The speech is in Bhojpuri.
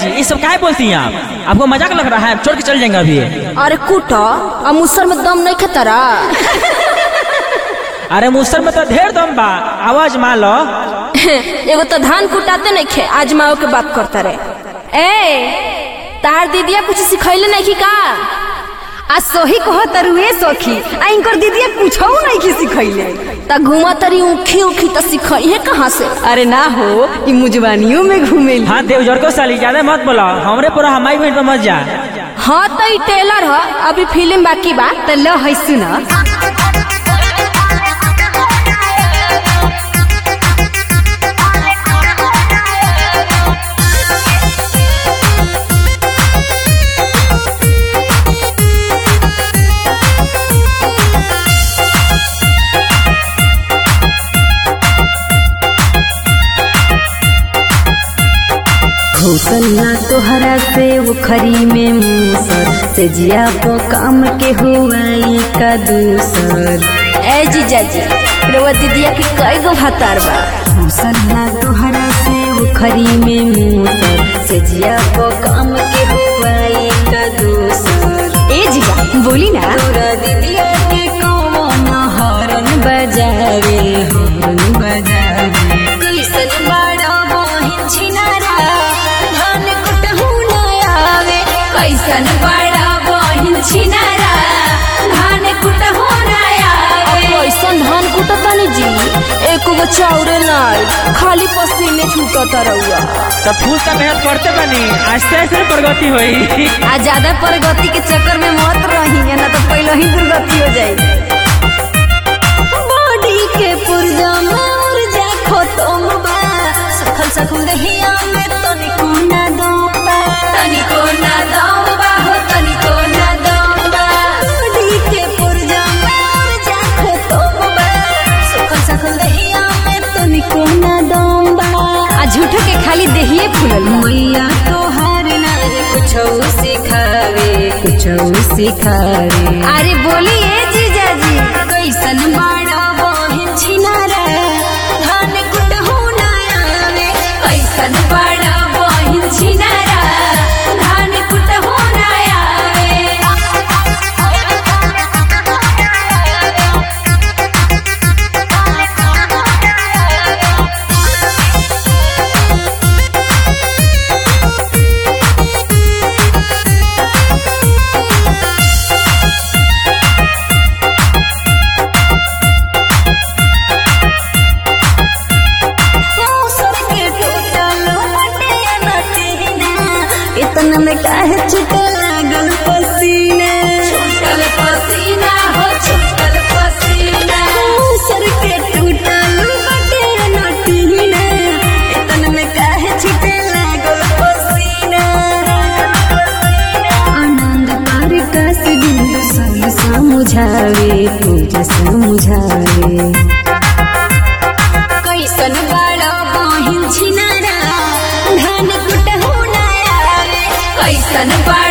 जी ये सब क्या बोलती हैं आप आपको मजाक लग रहा है छोड़ के चल जाएंगे अभी अरे कुटा अब मुसर में दम नहीं खतरा अरे मुसर में तो ढेर दम बा आवाज मान लो एगो तो धान कुटाते नहीं खे आज माओ के बात करता रहे ए तार दीदिया कुछ सिखैले नहीं की का आ सोही कह तरुए सखी आ इनकर दीदिया कुछो नहीं की सिखैले ता घुमा तरी उखी उखी तो सिखई है कहाँ से अरे ना हो ई मुजवानियों में घूमेली हाँ देवजर को साली ज्यादा मत बोलो हमरे पूरा हमारी बहन पे मत जा हाँ तो ई टेलर है अभी फिल्म बाकी बा त ल है सुना घोसला तोहरा से उखरी में मूसर से जिया को काम के हुआ का दूसर ए जीजा जी रवा दीदिया के कई गो भातार बा घोसला तोहरा से उखरी में मूसर से जिया को काम के हुआ का दूसर ए जीजा बोली ना तोरा दीदिया के कौन हरन बजावे हरन बजावे कैसन बड़ा बहिन छिनारा धान कुटहु न आवे कैसन बड़ा बहिन छिनारा धान कुटहु न आवे कैसन धान कुटता नहीं जी एक गो चाउरे नहीं खाली पसीने छूटता रहुआ तो फूल का मेहनत करते बनी आस्ते आस्ते प्रगति हुई आ ज्यादा प्रगति के चक्कर में मत रही ना तो पहले ही दुर्गति हो जाएगी बॉडी के पुर्जा में ऊर्जा खत्म बा सखल सखल दहिया में तनिको ना दम बा तनिको ना दम बा हो तनिको ना दम बा बॉडी के पुर्जा में ऊर्जा खत्म बा सखल सखल दहिया में तनिको ना दम बा आ झूठो के खाली देहिए फूलल मैया तोहार ना कुछ सिखावे कुछ सिखावे अरे बोलिए जीजा जी कैसन बड़ा बहिन छिनारा धान कुटहु ना आवे कैसन बड़ा बहिन छिनारा धान कुटहु ना मौसम के टूटल मटिया नटीना इतना में काहे छूटे लागल पसीना छूटल पसीना हो छूटल पसीना मौसम के टूटल मटिया नटीना इतना में काहे छूटे लागल पसीना आनंद पार का से बिंदु सन समझावे तुझे समझावे कैसन बड़ा बहिन छिनारा धान कुटहु ना आवे कैसन बड़ा